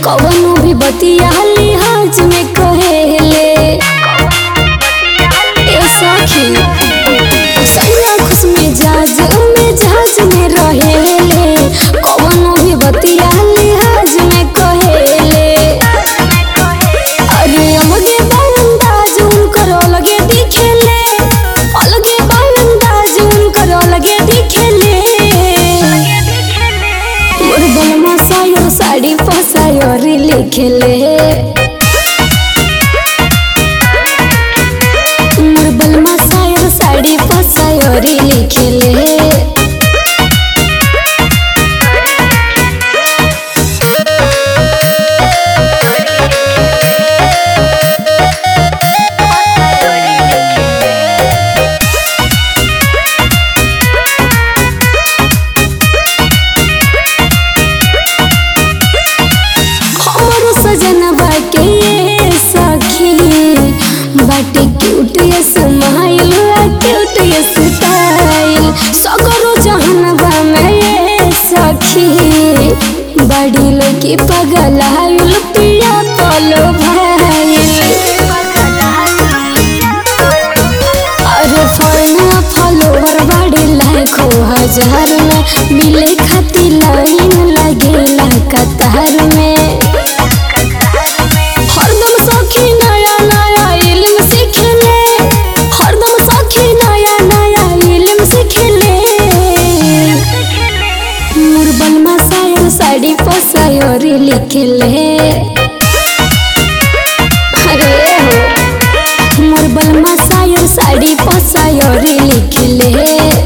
कवनो भी बतिया लिहाज में कहेले ए सखी सैया खुश मिजाज मिजाज में रहेले कवनो भी बतिया लिहाज में कहेले अरे अलगे बांदाज उनकर अलगे दिखेले अलगे बांदाज उनकर अलगे दिखेले मोर बलमा सायो साड़ी फसायो रे लिखेले मोर बलमा सायो साड़ी फसायो रे लिखेले हमरो सजनवा के ये सखी बाटे क्यूट ये स्माइल क्यूट ये स्टाइल सगरो जहनवा में ये सखी बड़ी लोग पगल आयुल पिया पलो भाईल अरे फलना फलोवर बड़े लाखों हजार में मिले खातिर लाइन लगेला कतार में हरदम सखी नया नया इल्म सीखले हरदम सखी नया नया इल्म सीखले मुरबन मसायर साड़ी फसायर लिखले अरे हो मुरबल मसायर साड़ी फसायर लिखले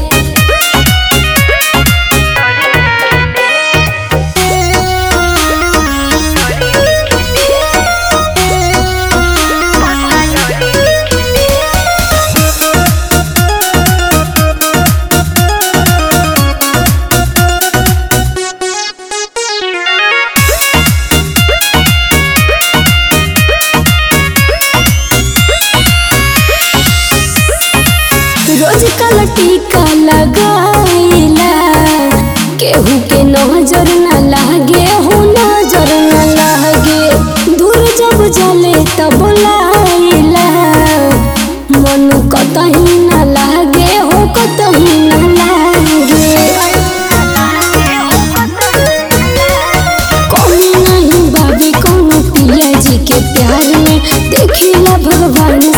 रोज कल टीका लगाइला केहू के नजर न लागे हो नजर न लागे दूर जब जले तब लाइला मन कतही न लागे हो कतही न लागे कमी नहीं बाबी कौनो पिया जी के प्यार में देखिला भगवान